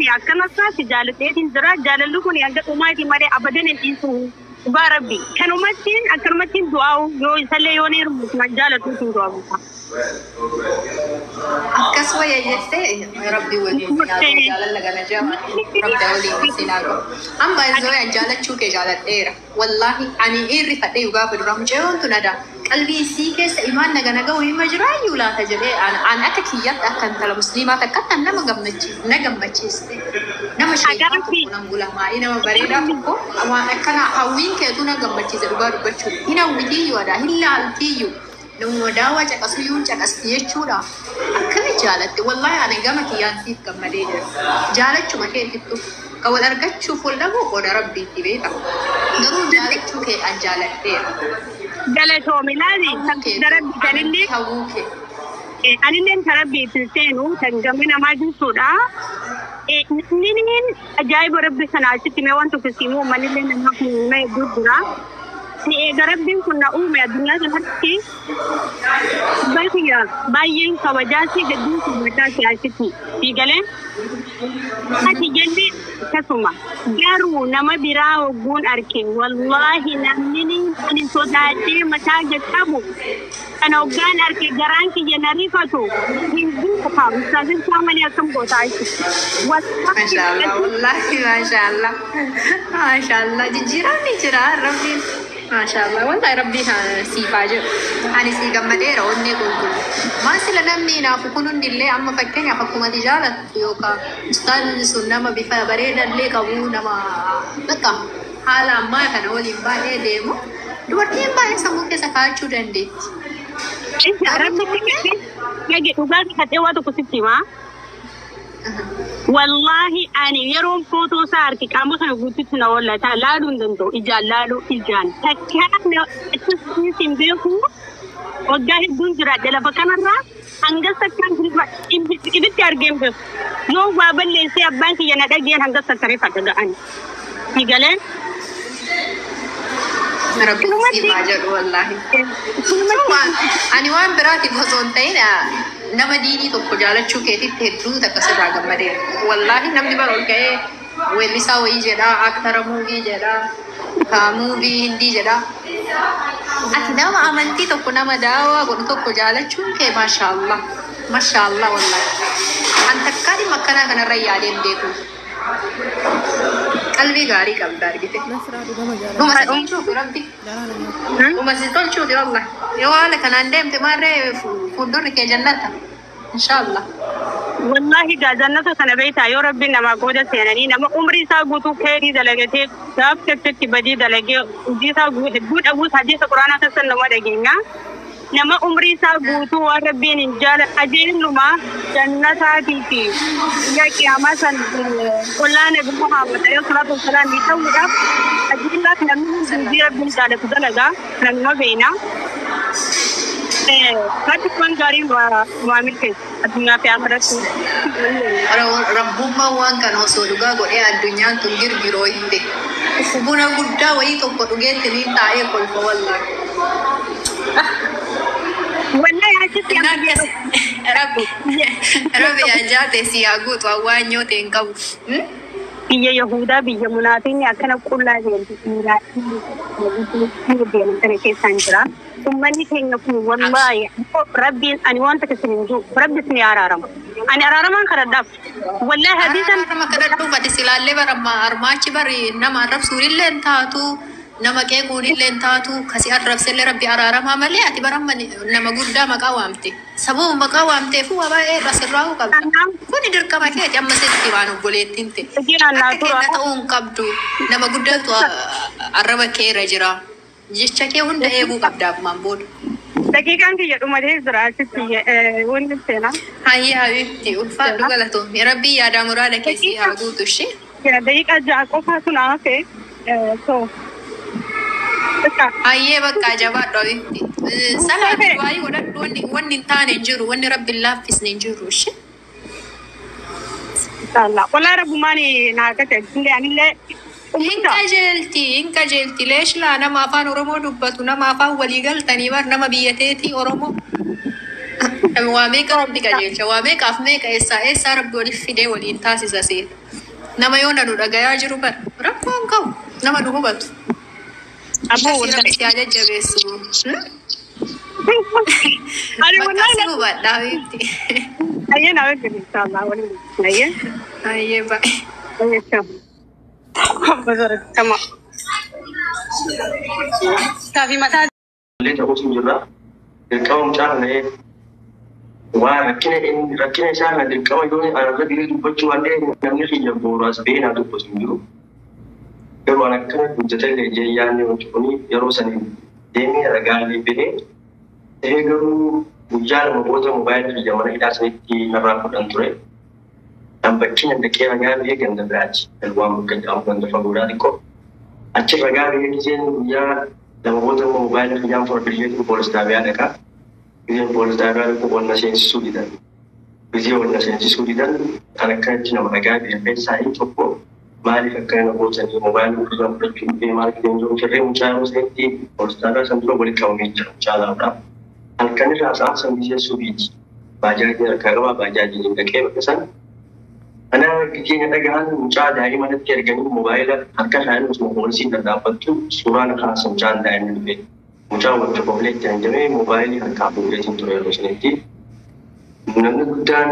ani akkana isaati jaaladheetiin jira jaalalli kun hanga dhumaati malee abadan hin dhiisu dhugaa rabbi kanumattiin akkanumattiin du'aa'u yoo isallee yoo ni hirmuutu jaaladhuutiin du'aa'a. akkas wayya jettee rabbii waliin sinaa jaalala gana jama rabbi waliin sinaa qabu hamba zooyaa jaalachuu kee jaaladheera wallaahi ani irri fadhee gaafa dura mucayyoon tun ada qalbii isii keessa imaan naga naga wayima jiraayyuu laata jedhee an akka kiyyaatti akka intala musliimaa takkatti nama gammachiis na gammachiiste nama sheekaa tokko nan bulamaa'ii nama bareedaa tokko waan akkana hawwiin keetu na gammachiise dhugaa dubbachuu hin hawwitiiyyuu ada hin laaltiiyyuu nama daawaa caqasuyyuu caqasti jechuudha. Akkami jaalatte wallahi ani gama kiyyaan siif gammadee jira. Jaalachuma keetittu ka wal argachuuf wal dhabuu qooda rabbiitti beeka. Garuu jaalachuu kee an jaaladheera. Galatoomi laali darabbi kanillee Hawwuu kee. anilleen tarabbii itti seenu kan gamni namaa jirtudha. Niniin ajaa'iba rabbi sanaa achitti mee waan tokko siimuu manillee namaa kun mee gurgura. Ni eega rabbiin kun na uume addunyaa kanatti baay'ee baay'een kabajaa si gadduu kabajaa si achitti fiigalee. Ati jalli akkasuma garuu nama biraa hogguun arke wallaahi namni ani sodaatee mataa qabu kan hoggaan arke garaan kiyya na rifatu hin buufa mustaasin saamanii akkam gootaa Mashallah, wallahi mashallah. Mashallah, jijjiiramni jira rabbiin. Mashallah, wallahi rabbiin siifaa jiru. Ani sii gammadeera onnee qulqullu. Maan sila namni naafu kun hundillee amma fakkeenyaaf akkuma ati jaalattu yookaan ustaanni sun nama bifa bareedallee qabu nama bakka haala ammaa kana waliin baay'ee deemu dubartiin baay'ee sammuu keessa kaa'achuu dandeetti. Rabbi dhugaa kadhee waa tokko sitti himaa. Wallaahi ani yeroon footoo isaa arge qaama kana guutuutti na wallata laaluu hin danda'u ijaan laaluu ijaan takkaan na ittis hin beeku waggaa hedduun jiraadhe lafa kanarraa hangas takkaan ibitti argeen beeku yoo waa balleessee abbaan kiyya na dhageen hangas takkaree fadha ga'ani. Migaleen. Rabbiin siifaa jedhu wallaahi. Ani waan biraatiif osoo hin ta'in nama diinii tokko jaalachuu keetitti hedduu takka sirraa gammadeera. Wallaahi namni bara ol ka'ee weellisaa wayii jedha, aktara muuvii jedha, muuvii hindii jedha. Ati nama amantii tokko nama daawaa godhu tokko jaalachuun kee maashaallah. Maashaallah wallaahi. An takkaa dhimma akkanaa kanarra yaadeen beeku. Qalbii gaarii qabda argite. Dhuma si tolchuufi rabbi. Dhuma si tolchuufi wallahi. Yoo haala kanaan deemte maarree fuuldurri kee jannata. Inshaallah. Wallahi gaa jannata sana beektaa yoo rabbiin namaa gooda seenanii nama umrii isaa guutuu keerii dalagatee gaaf tokkotti badii dalagee hojii isaa hedduu dhabuus hadiisa quraanaa keessan nama dhageenya. Nama umrii isaa guutuu waan rabbiin hin jaala ajeeluma jannataatii fi guyyaa qiyaamaa san qullaa nabi Muhammad alayhi salaatu wasalaam ni ta'uudhaaf ajeelaaf namni hundi rabbiin jaalatu dalagaa namuma beena. Bakki kun gaariin maamil keessa addunyaa fi akhiratti. Rabbummaan waan kana osoo dhugaa godhee addunyaan tun girgiroo hin ta'e. Buna guddaa wayii tokko dhugeetti ni taa'ee kolfa wallaahi. Wallahi achitti Rabbi Rabbi ajaate si haa guutu waan nyoote hin qabu. biyya Yahudaa biyya munaafiqni akkana qullaa deemtu deemtana keessaan jira. Uummanni keenya kun wallaahi rabbiin ani waan takka isin hin jiru rabbi isin araarama. Ani araaramaan kadhadhaaf. Wallaahi hadiisan Nama kadhadhu badi silaallee bara armaachi bari nama arrabsuunillee hin taatu. Nama qeequunillee hin taatu. Kasi arrabsellee rabbi araaramaa malee ati bara nama guddaa maqaa waamte. Sababa maqaa waamteefu waa baay'ee asirraa qabda. Kuni dirqama keeti amma sitti waan obboleettiin ta'e. Jiraan naa Akka kenna ta'uu hin qabdu. Nama guddaatu arraba kee irra jira. Jecha kee hunda eeguu qabda ammaan booda. daqiiqaan kiyya dhumatee jira achitti wanti seenaa. Hayya habiibti ulfaadhu galatoomii. Rabbi yaadaa muraada keessi haa guutu ishee. Daqiiqaa ja'a qofaa sun hafe so. Hayyee bakka jabaadhu habiibti. Salaati waa'ee godhadhu wanni wanni hin taane hin jiru wanni rabbi hin laaffisne hin jiru ishee. Walaa rabbumaan naa gate illee anillee Hin qajeelti, hin qajeelti. Leeshlaa nama afaan Oromoo dubbatu, nama afaan walii galtanii bar nama biyya teetii Oromoo. Waa meeqa rabbi qajeelcha? Waa meeqaaf meeqa eessaa eessaa rabbi waliif fidee waliin taasisa seeta. Nama yoo na nu dhagayaa jiru bara rakkoon qabu nama nu hubatu. Aboo Akkasii wallahi. rabbi yaa jajjabeessu. Hmm? Ani Bakka wallahi si hubadhaa beekti. Ayyee na wajjin inshallah waliin. Ayyee. Baay'ee baay'ee. Ayyee kam. Bazara kama. Kaafi mataa illee ta'uu sun jirra. Dirqama mucaa kana ee waa rakkina inni rakkina isaa kana dirqama yoo anarra diree dubbachuu malee namni kiyya booraas ba'ee naa dubbatu hin jiru. Garuu an akkana hojjetaa illee ijee yaadni wanti kuni yeroo sanii deemee ragaa deebinee ta'ee garuu guyyaa lama booda moobaayilii kiyya mana hidhaa sanitti narraa fudhan ture. An bakkina dhaqee ragaa ba'ee ganda biraati. Galwaan bakka jedhamu ganda fagoodhaa xiqqoo. Achi ragaa ba'ee gizeen guyyaa lama booda immoo moobaayilii kiyyaan furdillee poolis xaabiyaa dhaqaa. Gizeen poolis xaabiyaa dhaqu qonna seensisuu didan. Gizee qonna seensisuu didan kan akkanatti nama ragaa ba'e keessaa hin tokko maaliif akkana na gootanii moobaayilii kiyyaan fudhachuu dhufee maal gizeen jiru firree mucaa yeroo sanitti poolis xaabiyaa san dura walitti qabamee jira mucaa laafdhaa. Halkanirraa sa'aa san gizee subiiti. Baajaajiin harkaa qabaa baajaajiin dhaqee bakka sana Kana keenya dhagahan mucaa daa'ima natti erganii moobaayila harka isaanii osoo poolisiin dhadhaabbattu suuraan kaasa mucaan daa'imni dhufe. Mucaan wanta qoflee itti hanjamee moobaayilii harkaa fuudheetiin ture yeroo sanitti. Namni guddaan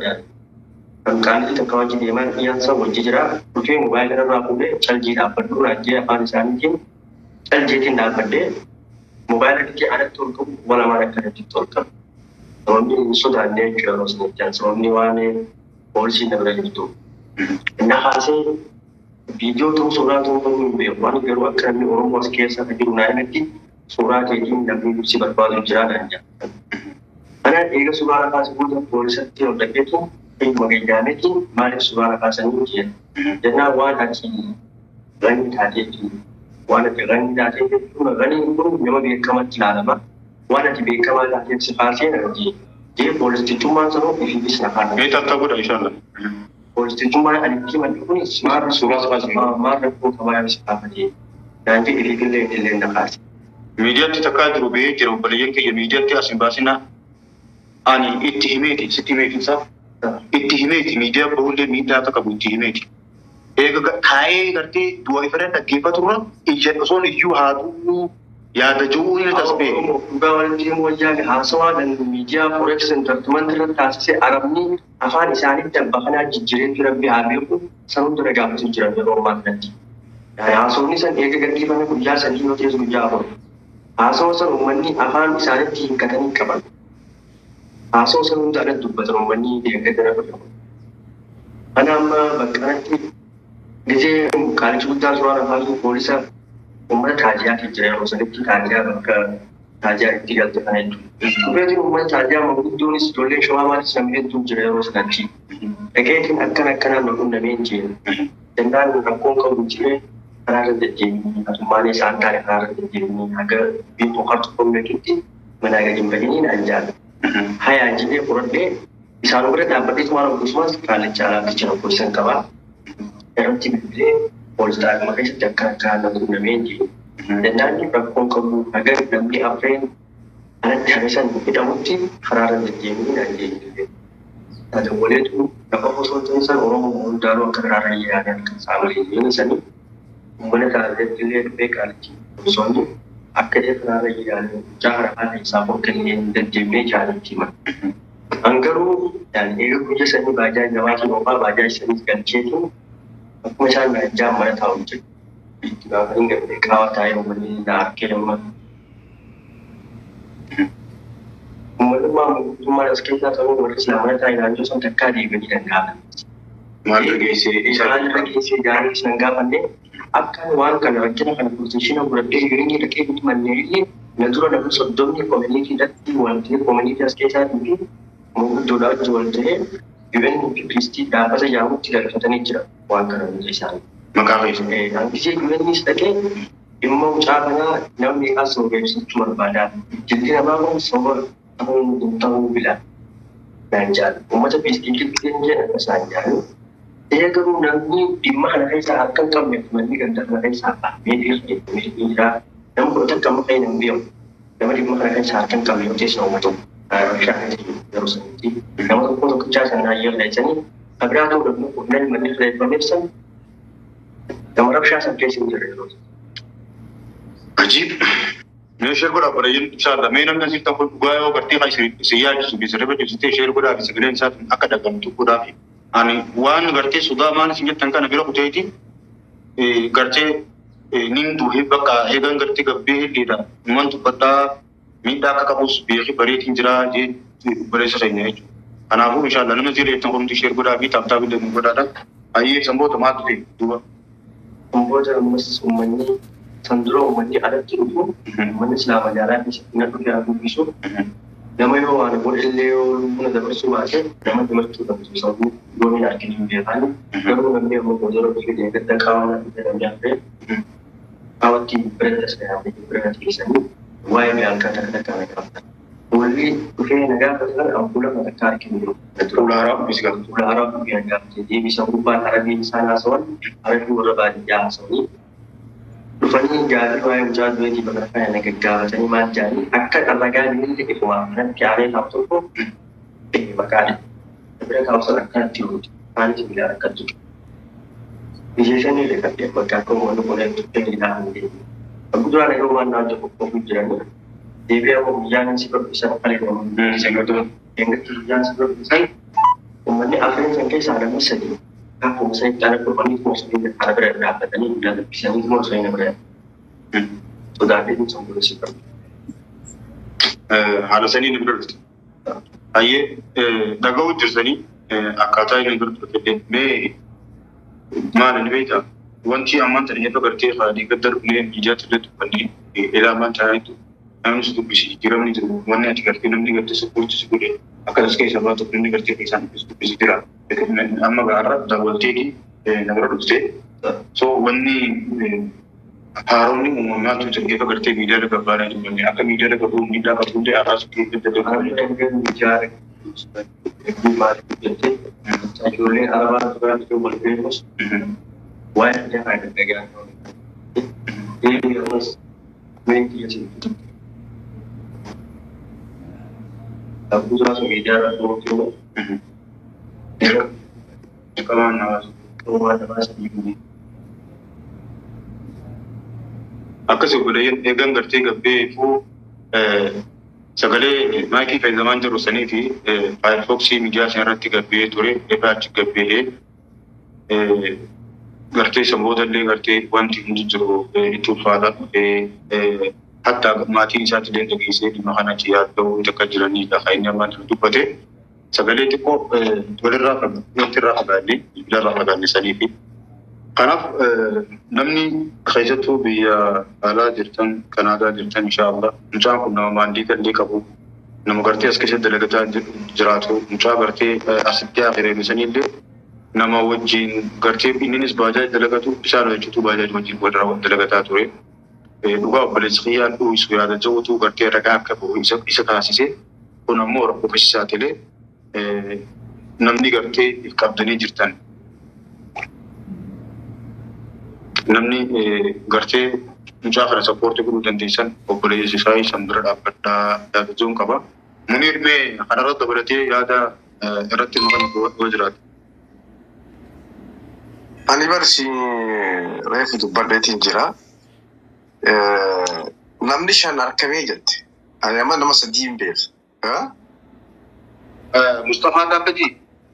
kan qaalitti takka wajji deeman dhiyaansa wajji jira. Dhufee moobaayilii irraa fuudhee calgii dhaabbadhu raajjee afaan isaaniitiin caljeetiin dhaabbadhee moobaayila dhiqee alatti ol qabu walamaan akkanatti ol qabu. Sababni hin sodaannee jechuudha yeroo sanitti sababni waan poolisiin dabra jirtu. Inna haasee viidiyoo ta'uu suuraa ta'uu ta'uu hin beeku. Waan garuu akka namni Oromoo as keessa akka jiru naa himatti suuraa keetiin namni ibsi barbaadu jira naan jedha. Kana eega suuraa kaasee booda poolisatti ol dhaqeetu eeguma gayyameetiin maaliif suuraa kaasanii jedha. Jennaan waan ati ranni taateetiin waan ati ranni taatee jechuun ranni kun nama beekamatti ilaalama. Waan ati beekamaa taateef si kaasee na hojii. Jee poolisichummaan sanuu ifiifis na kaasa. Mee takka godha inshallah. Poolisichummaan alitti maddi kun maal Suuraa kaasee. maal rakkoo qabaa yaabis kaafatee. Daandii ifiifillee illee na kaase. Miidiyaatti takkaa jiru ba'ee jira obboleeyyan kiyya miidiyaatti as hin baasina. Ani itti himeeti sitti himeetinsa. Itti himeeti miidiyaa bahullee miidhaa akka qabu itti himeeti. Eega ga- taa'ee gartee du'a ifaree dhaggeeffaturra ija osoon iyyuu haaduu yaada jiru inni tasbee. Dhugaa walitti himuu wayyaa haasawaa dan miidiyaa forex intartimanti irratti taasisee arabni afaan isaaniitti abba kanaa jijjiireetu rabbi haa beeku san hunda gaafatu jiran yeroo ammaa kanatti. Haasawni san eega gadhiifame guyyaa sadii yoo ta'es guyyaa afur. Haasawa san uummanni afaan isaaniitti hiikkatanii qaban. Haasawa san hunda alatti dubbatan uummanni deeggarra godhamu. Kana amma bakka kanatti gizee qaalichi guddaa suuraa lafaa jiru poolisa uummata taajiyaa jira yeroo sanitti taajiyaa bakka taajiyaa itti galte kana jechuudha. Dhufeetiin uummata taajiyaa manguddoonis ijoolleen shawaa maatis namni hedduun jira yeroo sanatti. Dhaqeetiin akkana akkanaan na qunnamee hin jeenu. Dandaan rakkoon qabu jiree karaa irra deddeebiin mootummaan isaan taane karaa irra deddeebiin haga biiftuu hartu qommeetutti mana gadi hin badiniin anjaala. Hayaan jedhee qoradhee isaan bira dhaabbadhee tumaara akkasumas qaalicha alaatti jira gosan qabaa. irratti bilbilee poolis xaafima keessatti akka akka haala qunnamee jiru. Danda'anni rakkoon qabu haga namni affeen alatti hamisan hidhamutti karaa irra deddeebiin naan jechuudha. Tadawwaleetu lafa osoo ta'in san Oromoo hundaanuu akka karaa irra yaadan kan saamalee jiran sanii uummata taasisetti illee dhufee qaalichi osoonni akka ta'e karaa irra yaadan jaara haala isaaf akka illee hin deddeebinee jaalatti himan. An garuu eega guyya sanii baajaa jabaatiin oofaa baajaa isaanii galcheetiin akkuma isaan naajjaa mana taa'u jiru. Gaafa hin gabbee qaawwa taa'ee uummanni na harkee amma. Uummanummaa mootummaan as keessaa ta'uu warri silaa mana taa'e naannoo san takkaa deebi'anii danda'aman. Maal dhageessee Isaan dhageessee gaarii isaan gaafanne akka waan kana rakkina kana poolishiina godhadhee hiriirri dhaqee biti mannee illee na dura namni soddomni koominiitii irratti wanti koominiitii as keessaatii fi manguddoodhaa wajjin wal ta'ee UN Kiristii dhaabata yaamutti galfatanii jira waan kana hunda isaanii. maqaa keessee. Hanqisee UNis dhaqee dhimma mucaa kanaa namni eegaas saba beeksisachuu barbaada. Jilli namaa kun saba ta'uu ta'uu bila. Naan jaala. Uummata biistii kilkiseen jedhan isaan jaalu. Ta'ee garuu namni dhimma kana keessaa akka hin qabne manni ganda kana keessaa baafamee dhiirri dhiiraa nama kudha takka amma fayyadamu beeku. Nama dhimma kana keessaa akka hin qabne yoo teessuma uummatu. Bishaan yeroo sanitti nama tokko tokkichaa sana ayyaana ibsanii abraatoo ደግሞ ቁነን መንፍ ላይ በመብሰል ለመረብሻ ሰንኬስ እንጀረው Ajiib. Meeshaa godhaa bareeyin isaadha. Mee namni asitti tokko dhugaa yoo gartee kan si yaachisu bisirra beeksistee ishee godhaa fi sagaleen isaa akka dhagahamtu godhaa fi ani waan gartee sodaa maal isin jettan kana bira kuteeti gartee nin duhe bakka eegan gartee gabbee heddeedha. Uumaan tuffadhaa miidhaa akka qabus beeki bareetiin jira jee bareessa keenya jechuudha. Kanaafuu inshaallah nama zira jettan hundi ishee godhaa fi taaptaa billee nu godhaadha. Ayyee sanboota maaltu ta'e duuba. Sanboota ammas uummanni san dura uummanni alatti dhufu uummanni silaa magaalaa keessatti na dhufe haa dubbisu nama yoo waan godhe illee yoo buna dabarsuu baate nama dabarsuu dabarsu sababii yooniin arginu hin beekan garuu namni yoo booda dhufe deeggarda qaama dhufe namni hafe qaamatti bira tasgaabee bira dhiisanii waa'ee mi'aalkaa takka takka na qabatan. Walli dhufee nagaa fasilan ampuula matakkaa arginu jiru. Ulaaraa bisigaa. Ulaaraa dhufee nagaa fasilan deebisa gubbaan arabiin isaan haasawan arabii warra baadiyyaa haasawanii dhufanii gaarii waa'ee mucaa du'eetii bakka kana gaggaafatanii maal jedhanii akka dhallagaa inni ifuma kanatti aanee taa'u tokko maqaan bira kaawwasan akkanatti yuuti aanis bilaa akkatti Bijeeshanii illee kan ta'e bakka akka uummanni kun eegduttee ilaalan deebi. Guduraan yeroo waan naannoo tokko ofii jiranii deebi'ee immoo guyyaan si barbisan fayyadamu isa gadoo eegatti guyyaan si barbisan uummanni afreen san keessaa nama sadii akkuma isa itti ana qurqanii kuma sadii ana bira dhaabbatanii guddaa dubbisanii kuma osoo hin bira sodaatee sun bira si barbi. Haala sanii ni bira dhufte. Hayyee dhaga'uu jirsanii akkaataa inni bira dhufte mee maal ni beektaa? Wanti ammaan tana yeroo gartee faadii gadda dhufnee miidiyaatti illee dubbannee ilaamaan taa'etu namni si dubbisi jiramni jiru wanni ati gartee namni gartee si bulchisi godhe akkas keessa baatu namni gartee keessaan dubbisi jira. Amma gaarra daawwatteeti namarra dhuftee so wanni haaromni uumamaatu jiru eefa gartee miidiyaa laga baanaa jiru akka miidiyaa laga bu'u miidhaa qabu illee arraas gadda Namni Ijoolleen arabaa duraan iddoo wal beekus waa'ee adda addaa dhagahaa Deebii ammas meetii asii Abbuu isaa sun miidiyaa irratti mootii yeroo qabaman hawaasa. uumaa namaa sadii guutuu. akkas obboleeyyan eegan gartee gabbee fuu sagalee maayikii fayyadamaan jiru sanii fi faayirfooksii miidiyaa isaa irratti gabbee ture eebaa achi gabbee gartee sanboota illee gartee wanti hundi jiru itti ulfaataa dhufee hatta maatiin isaatti illee dhageessee dhimma kana achi yaadda'uu akka jiranidha kan inni ammaan dubbate sagalee xiqqoo walirraa irraa fagaannee bilbilarraa fagaannee sanii fi Kanaaf namni keessattuu biyya alaa jirtan Kanaadaa jirtan inshaallah mucaan kun nama maandii gallee qabu nama gartee as keessatti dalagataa jiraatu mucaa gartee asitti hafeereemsanii illee nama wajjin gartee inninis baajaaji dalagatu isaan hojjetu baajaaji wajjin walirraa dalagataa ture. Dhugaa obboleessi xiyyaan dhuyisu yaada jawwatu gartee ragaa akka bahu isa taasise kun ammoo rakkoo tilee namni gartee qabdanii jirtan namni gartee mucaa kana sappoortii godhuu dandeessan obboleessi isaa isan bira dhaabbadhaa yaada jiruun qaba. Muniir mee kanarratti dabalatee yaada irratti makan yoo jiraatu. Ani barsi reefu dubbadheetiin jira. Namni shan argamee jette. Ani amma nama sadii hin beeku. Mustafaa Gaabbaji.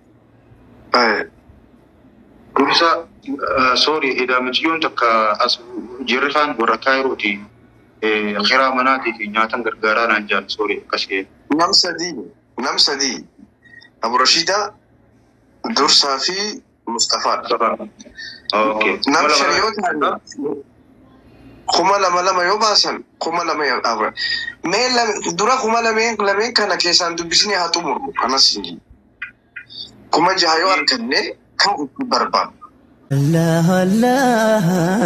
Dursa sorry edaamiciyyoon takka as jirrifaan warra kaayirooti kiraa manaatii fi nyaatan gargaaraa naan jaan sorry akkas ta'e. Nam sadii. Nam sadii. Abu Rashida, Dursaa fi Mustafaadha. Okay. Nam shan yoo ta'an kuma lama lama yoo baasan kuma lama yoo dhaabra. Mee dura kuma lameen lameen kana keessaan dubbisnee haa xumurru kanas hin jiru. Kuma jaha yoo arganne kan itti barbaadu. الله الله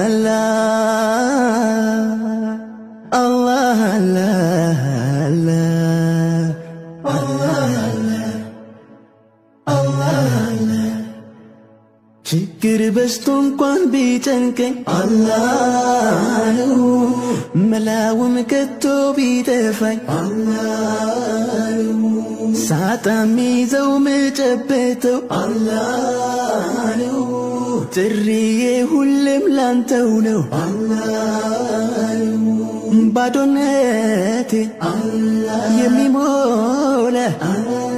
الله الله الله الله الله ችግር በዝቶ እንኳን ቢጨንቀኝ አላህ ነው መላውም ከቶ ቢጠፋኝ አላህ ነው ሳጣ ሚይዘው ምጨበተው አላህ ነው ጥሪዬ ሁሌም ላንተው ነው አላህ ነው ባዶነቴ የሚሞላ